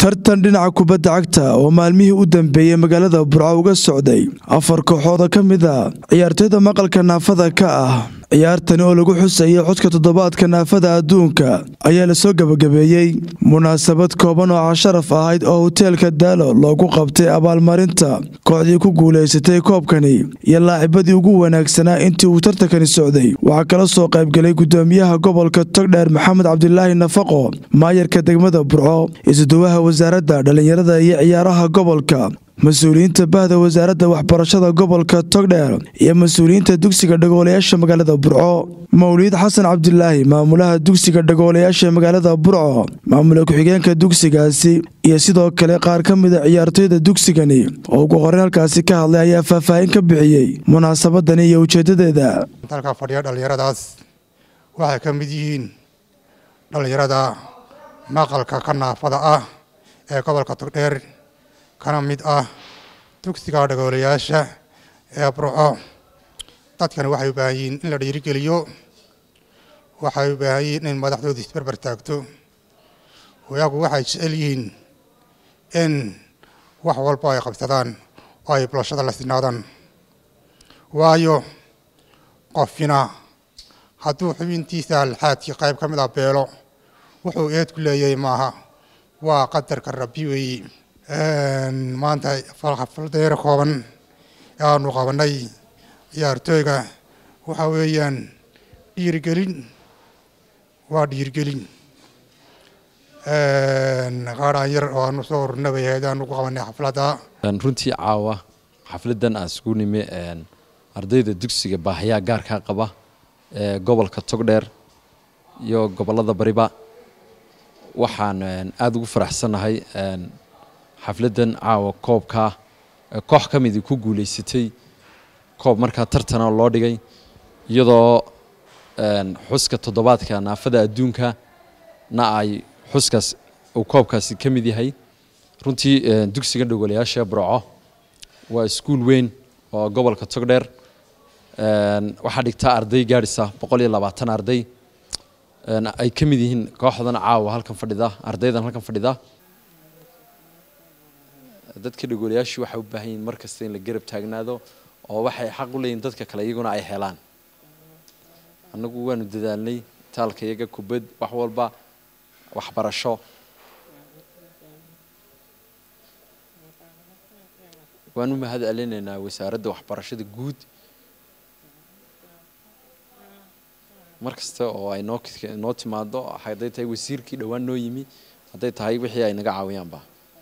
tartan dhinaca kubadda cagta oo maalmihii u dambeeyey magaalada burco uga socday afar kooxooda ka mid a ciyaartoyda maqalka naafada ka ah ciyaartani oo lagu xusayay codka toddobaadka naafada adduunka ayaa lasoo gebagabeeyey munaasabad kooban oo casharaf ahayd oo hoteelka daalo loogu qabtay abaalmarinta kooxdii ku guulaysatay koobkani iyo laacibadii ugu wanaagsanaa intii uu tartankani socday waxaa kala soo qaybgalay gudoomiyaha gobolka togdheer maxamed cabdilaahi nafaqo maayarka degmada burco isuduwaha wasaaradda dhallinyarada iyo ciyaaraha gobolka mas-uuliyiinta bahda wasaaradda waxbarashada gobolka togdheer iyo mas-uuliyiinta dugsiga dhagoolayaasha magaalada burco mawliid xasan cabdilaahi maamulaha dugsiga dhagoolayaasha magaalada burco maamula ku-xigeenka dugsigaasi iyo sidoo kale qaar ka mida ciyaartoyda dugsigani oo ugu horeyn halkaasi ka hadlay ayaa faahfaahin ka bixiyey munaasabadani iyo ujeedadeeda dalka fadhiya dhallinyaradaas waxay ka mid yihiin dhallinyarada maqalka ka naafada ah ee gobolka togdheer kana mid ah dugsiga dhagoolayaasha ee burco dadkani waxay u baahan yihiin in la dhiirigeliyo waxay u baahan yihiin in madaxdooda isbarbar taagto wayagu waxay jecel yihiin in wax walba ay qabsadaan oo ay bulashada la sinaadaan waayo qofina hadduu xubintiisa alxaadkii qayb ka mid ah beelo wuxuu eed ku leeyahay maaha waa qadarka rabbi weeye maanta xafladeera kooban ee aanu qabanay ciyaartooyga waxa weeyaan dhiirigelin waa dhiirigelin qaadhaan yar oo aanu soo hornabay ahayd aanu ku qabanay xafladda runtii caawa xafladan aan isku nimi ardayda dugsiga baahayaa gaarkaa qaba ee gobolka togdheer iyo gobolada bariba waxaan aada ugu faraxsannahay xafladan caawa koobkaa koox ka midii ku guulaysatay koob markaa tartana loo dhigay iyadoo xuska toddobaadka naafada adduunka na ay xuskaas uu koobkaasi ka mid yahay runtii dugsiga dhogolayaasha burco waa iskuul weyn oo gobolka togdheer waxaa dhigtaa arday gaadhisa boqol iyo labaatan arday ay ka mid yihiin kooxdan caawa halkan fadhida ardaydan halkan fadhida dadka dhagoolayaashii waxay u baahan yihiin mar kasta in la garab taagnaado oo waxay xaq u leeyihin dadka kale iyaguna ay helaan annagu waanu dadaalnay taalka iyaga kubad wax walba waxbarasho waan u mahad celinaynaa wasaaradda waxbarashada guud mar kasta oo ay noo noo timaado hadday tahay wasiirkii dhowaan noo yimi hadday tahay wixii ay naga caawiyaanba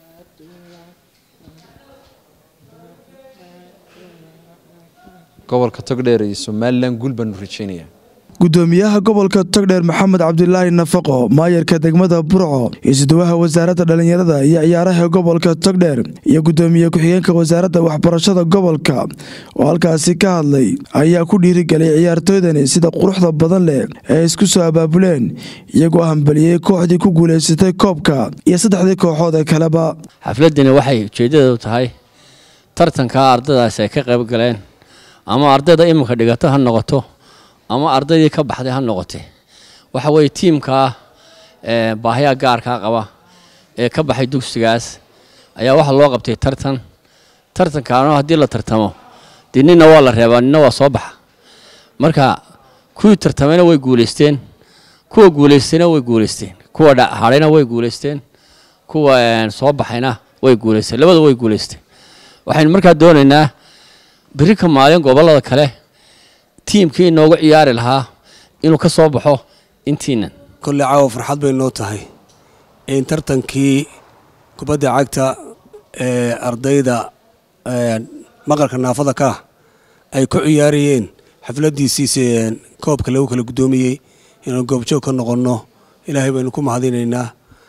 gobolka togdheer iyo somalilan guul baanu rajeynaya gudoomiyaha gobolka togdheer maxamed cabdilaahi nafaqo maayarka degmada burco isuduwaha wasaaradda dhallinyarada iyo ciyaaraha gobolka togdheer iyo gudoomiye ku-xigeenka wasaaradda waxbarashada gobolka oo halkaasi ka hadlay ayaa ku dhiirigelay ciyaartooydani sida quruxda badan leh ee isku soo abaabuleen iyagoo hambaliyey kooxdii ku guulaysatay koobka iyo saddexdii kooxood ee kaleba xafladani waxay ujeedadeedu tahay tartanka ardaydaasi ay ka qayb galeen ama ardayda iminka dhigato ha noqoto ama ardaydii ka baxday ha noqotee waxa weeye tiimkaa baahayaa gaarkaa qaba ee ka baxay dugsigaas ayaa waxaa loo qabtay tartan tartankaano haddii la tartamo dee nina waa la reebaa nina waa soo baxa marka kuwii tartamayna way guulaysteen kuwa guulaystayna way guulaysteen kuwa hadhayna way guulaysteen kuwa soo baxayna way guulaysteen labada way guulaysteen waxaynu markaa doonaynaa beri ka maalin gobollada kale tiimkii inoogu ciyaari lahaa inuu ka soo baxo intiinan kolley caawa farxad bay noo tahay in tartankii kubadda cagta ee ardayda maqalka naafada ka ay ku ciyaarayeen xafladdiisiise koobka lagu kala guddoomiyey inaan goobjoog ka noqonno ilaahay baynu ku mahadinaynaa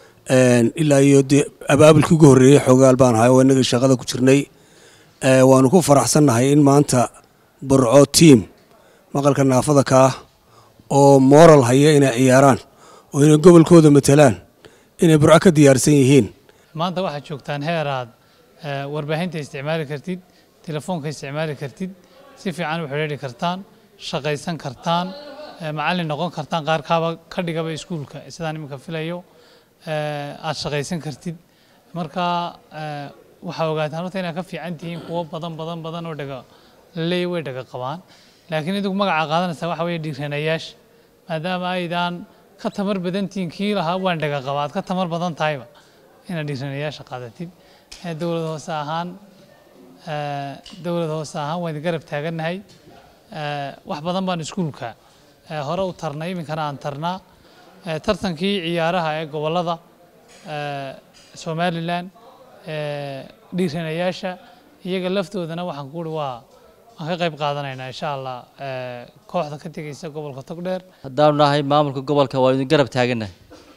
ilaa iyo dee abaabulkii ugu horreeyey xoogaal baan ahay oo innagii shaqada ku jirnay waanu ku faraxsannahay in maanta burco tiim maqalka naafada ka ah oo moral haya inay ciyaaraan oo inay gobolkooda matalaan inay burco ka diyaarsan yihiin maanta waxaad joogtaan heer aad warbaahinta isticmaali kartid telefoonka isticmaali kartid si fiican u xidhiidhi kartaan shaqaysan kartaan macallin noqon kartaan qaar kaaba ka dhigaba iskuulka sidaan iminka filayo aad shaqaysan kartid marka waxaa ogaataan horta inaad ka fiican tihiin kuwo badan badan badan oo dhaga laleeya way dhaga qabaan laakiin idigu magaca qaadanaysaa waxa weeye dhiiranayaasha maadaama aydaan ka tamar badan tihiin kii lahaa waan dhaga qabaa aad ka tamar badan tahayba inaad dhiiranayaasha qaadatid dowlad hoose ahaan dowlad hoose ahaan waan idin garab taagannahay wax badan baan iskuulka hore u tarnay iminkana aan tarnaa tartankii ciyaaraha ee gobollada somalilan dhiiranayaasha iyaga laftoodana waxaan ku uri waa waan ka qayb qaadanaynaa insha allah kooxda ka tegeysa gobolka togdheer haddaanu nahay maamulka gobolka waanu idin garab taagannahay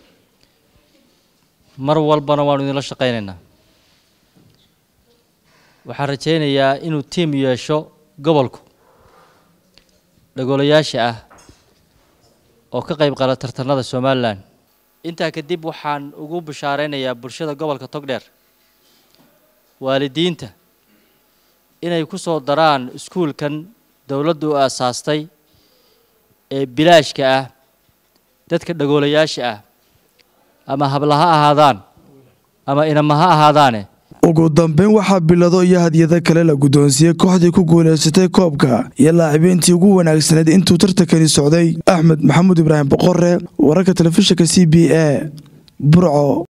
mar walbana waanu idinla shaqaynaynaa waxaan rajaynayaa inuu tiim yeesho gobolku dhagoolayaasha ah oo ka qayb qala tartanada somalilan intaa kadib waxaan ugu bishaaraynayaa bulshada gobolka togdheer waalidiinta inay ku soo daraan iskuulkan dowladdu u aasaastay ee bilaashka ah dadka dhagoolayaasha ah ama habla ha ahaadaan ama inama ha ahaadaane ugu dambeyn waxaa bilado iyo hadyado kale la guddoonsiiyey kooxdii ku guulaysatay koobka iyo laacibiintii ugu wanaagsaneed intuu tartankani socday axmed maxamuud ibraahim boqore wararka telefishinka c b a burco